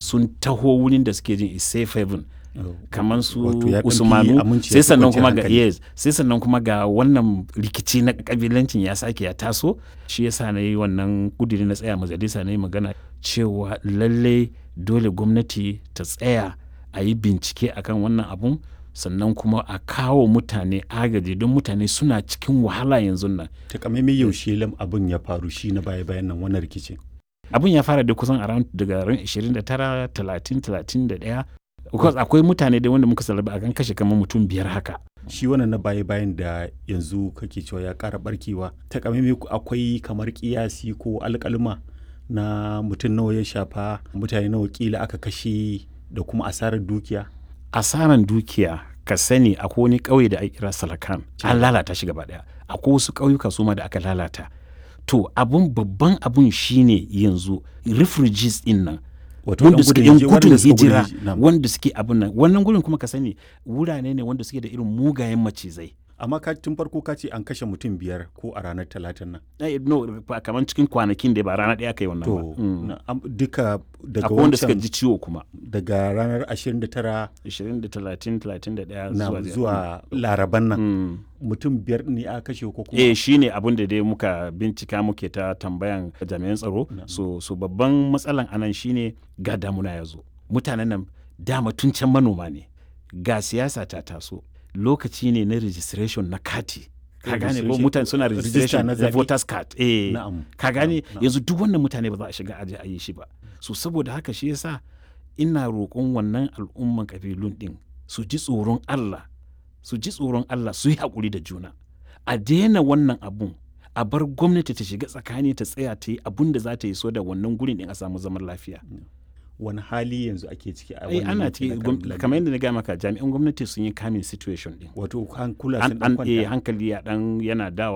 sun taho wurin da suke jin is safe haven kamar su Wato ya ɗan fi usmanu aminci, ya sai fi sannan kwanciyar kuma ga hankali. yes sai sannan kuma ga wannan rikici na kabilancin ya sake ya taso shi yasa na yi wannan kudiri na tsaya majalisa na yi magana cewa lalle dole gwamnati ta tsaya a yi bincike akan wannan abun sannan kuma a kawo mutane agaji don mutane suna cikin wahala yanzu nan takamaimai yaushe lam abin ya faru shi na baya bayan nan wannan rikicin abun ya fara da kusan around daga ran 29 30 31 because akwai mutane da wanda muka salaba a kan kashe kamar mutum biyar haka shi wannan na baya bayan da yanzu kake cewa ya ƙara barkewa takamaimai ku- akwai kamar kiyasi ko alƙalma na mutum nawa ya shafa mutane nawa kila aka kashe da kuma asarar dukiya asaran dukiya ka sani akwai wani ƙauye da ake kira salakan an lalata shi gaba daya akwai wasu ƙauyuka su ma da aka lalata to abun babban abun shine yanzu refugees din nan wato wanda yan suke gudun yan hiji- gudun wanda suka gudun hijira hiji- na'am. wanda suke abun nan wannan gurin kuma ka sani wurare ne wanda suke da irin mugayen macizai amma ka tun farko ka ce an kashe mutum biyar ko a ranar talatin nan Eh, no ba kamar cikin kwanakin da ba rana ɗaya aka yi wannan ba to Mm. na- am- duka daga akwai wanda suka wancan ji ciwo kuma daga ranar 29 20 da 30 31 na zuwa zuwa laraban nan Mm. mutum biyar ne aka kashe ko kuma eh shi ne abin da dai muka bincika muke ta tambayan jami'an tsaro so, so babban matsalan anan shine ga damuna ya zo mutanen nan dama tun can manoma ne ga siyasa ta taso lokaci ne na registration na kati ka gane ko Registration- mutane suna register registration na na zaɓe. voters card eh Na'am. ka gane Na'am, na'am. yanzu duk wannan mutane ba za a shiga aje a yi shi ba so saboda haka shi yasa ina roƙon wannan al'umman kabilun din su ji tsoron Allah su ji tsoron Allah su yi haƙuri da juna a daina wannan abun a bar gwamnati ta shiga tsakani ta tsaya ta yi abun da za ta yi so da wannan gurin din a samu zaman lafiya wani hali yanzu ake ciki a ai wannan ana yanki na ciki gwam- Kabilan? kamar yadda na gaya maka jami'an gwamnati sun yi kamin situation din wato hankula an sun an dan eh, kwanta hankali ya dan yana dawa